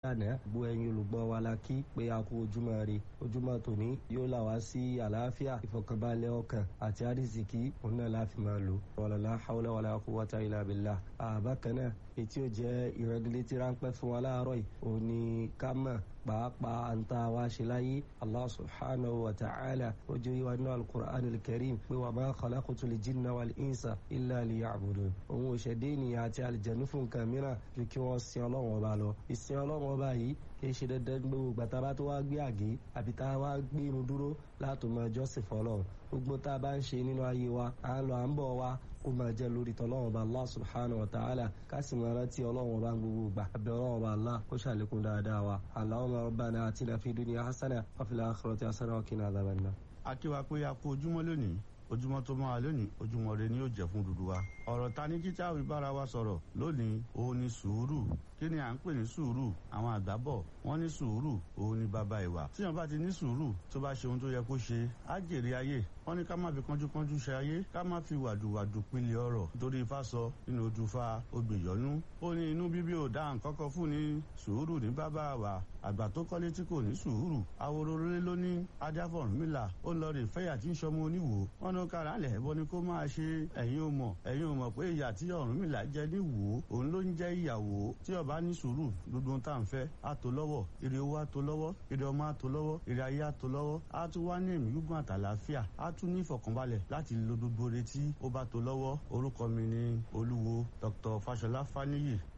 lánàá bu ẹ̀yin olùgbọ́ wa la kí pé a kú ojúmọ́ ire ojúmọ́ tòní yóò là wá sí àlàáfíà ìfọ̀kànbalẹ̀ ọkàn àti àrísìkí òun náà láfi máa lò wàlálà hawla wàlá quwwata illa billah àbákan náà etí ò jẹ́ ìrẹ́dílétí ráńpẹ́ fún wa láàárọ̀ yìí òun ni ká mọ̀ pàápàá àǹtá wa ṣe láyé allah subhanahu wa ta'ala ojú ìwà nínú alukur'an alkarim pé wa ma khalaqtul jinna wal insa illa liya'budun òun ò ṣẹ̀dé ènìyàn àti àlìjẹ̀nú fún nǹkan mìíràn ju kí wọ́n sin ọlọ́run ọba lọ ìsìn ọlọ́run ọba yìí kì í ṣe dandan gbogbo gbàtà bá tó wá gbé àgé àbí tá a wá gbé irun dúró láti máa jọ́sìn fọlọ́run gbogbo tá a bá ń ṣe nínú ayé wa à ń lọ à ń bọ̀ wa kó máa jẹ́ lórí tọ́lọ́run ọba allah subhanahu wa ta'ala ká sì máa rántí ọlọ́run ọba gbogbo gbà àbẹ̀ ọlọ́run ọba allah kó ṣàlékún dáadáa wa allahumma rabbana atina fi dunya hasana wa fil akhirati hasana wa qina adhaban nar. akíwa pé a kú ojúmọ́ lónìí ojúmọ́ tó máa lónìí ojúmọ́ rẹ ni yóò jẹ́ fún dúdú wa. ọ̀rọ̀ ta ní kíkà wí bára wa sọ̀rọ̀ lónìí òun ni sùúrù kí ni à ń pè ní sùúrù àwọn àgbà bọ̀ wọ́n ní sùúrù òun ni bàbá ìwà. tíyan bá ti ní sùúrù tó bá ṣe ohun tó yẹ kó ṣe á jèrè ayé wọ́n ní ká má fi kánjúkánjú ṣe ayé ká má fi wàdùwàdù pilẹ̀ ọ̀rọ̀ nítorí ifá sọ nínú ojú fa obìyọ́nú. ó ní inú bíbí ò dá nǹkan kan fún ni sùúrù ní bàbá wa àgbà tó kọ́lé tí kò ní sùúrù awororore ló ní adáfọ̀rúnmìlà ó lọ rè fẹ́yà tí ń sọmọ oníwò wọn ní kára lẹ̀ ẹ̀bọ ni kó máa ṣe ẹ̀yin ò mọ̀ ẹ̀yin ò mọ̀ pé ìyà tí Ọ̀rúnmìlà jẹ ní wò òun ló ń jẹ́ ìyàwó tí ọba ní sùúrù gbogbo ohun tá à ń fẹ́ á tó lọ́wọ́ ire owó á tó lọ́wọ́ ire ọmọ á tó lọ́wọ́ ire ayé á tó lọ́wọ́ á tún wá ní ẹ̀mí gígùn àtàlàáfíà á tún ní ìfọ̀kànbalẹ̀ láti lo gbogbo retí ó bá tó lọ́wọ́ orúkọ mi ni olúwo Dr. Fáṣọlá Fáníyì